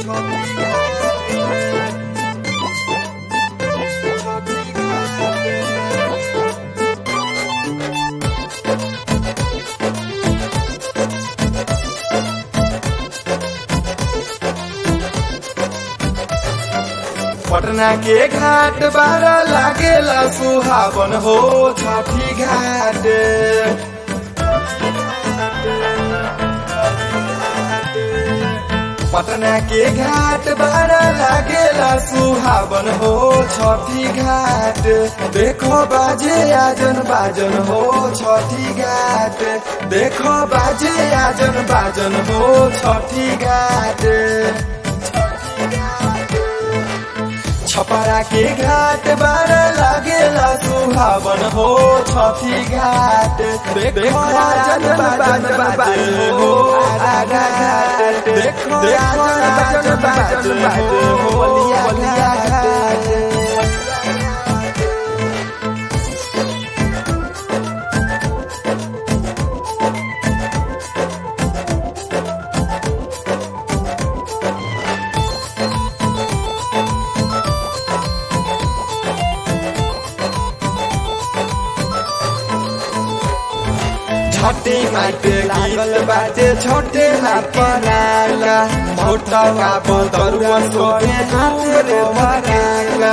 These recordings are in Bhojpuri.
पटना के घाट बार लागेला सुहावन हो छठी घाट पटना के घाट बार लागेला सुहावन हो छठी घाट देखो बाजे आजन बाजन हो छठी घाट देखो बाजे आजन बाजन हो छठी घाट छपरा के घाट बार लागेला सुहावन हो छठी घाट देखो राजन बाजन बाजन हो आरा घाट देखो राजन बाजन बाजन हो बलिया घाट छोटे माटे लागल बाटे छोटे माटे नाला छोटा का बदरुआ सोरे हाथ रे भराला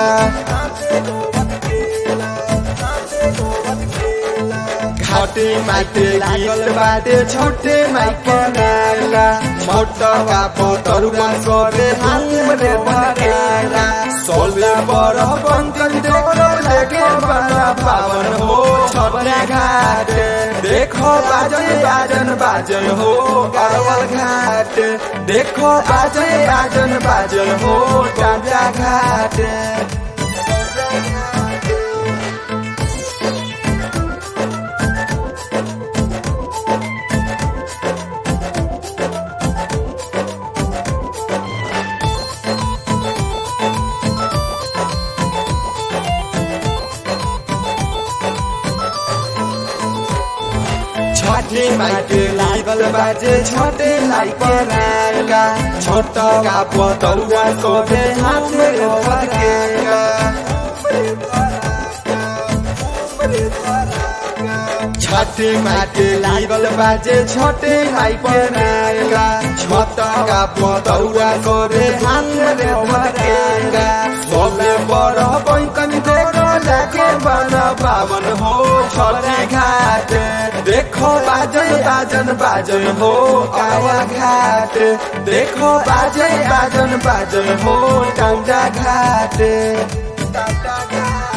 घाटे माटे लागल बाटे छोटे माटे नाला छोटा का बदरुआ सोरे हाथ रे भराला सोला बड़ बंकन देखो लगे बड़ा पावन हो छोटा घाट देखो बाजन बाजन बाजन हो कावल घाट देखो बाजन बाजन बाजन हो टाटा घाट छोटे माटे लागल बाजे छोटे लाई पराएगा छोटा का पतरुआ सोते हाथ में भरकेगा छोटे माटे लागल बाजे छोटे लाई पराएगा छोटा का पतरुआ सोते हाथ में भरकेगा सोले बड़ बैंकन देखो लागे बड़ा पावन हो छोटे घाट देखो बाजन बाजन बाजन हो कावा घाट देखो बाजन बाजन बाजन हो टाटा घाट टाटा घाट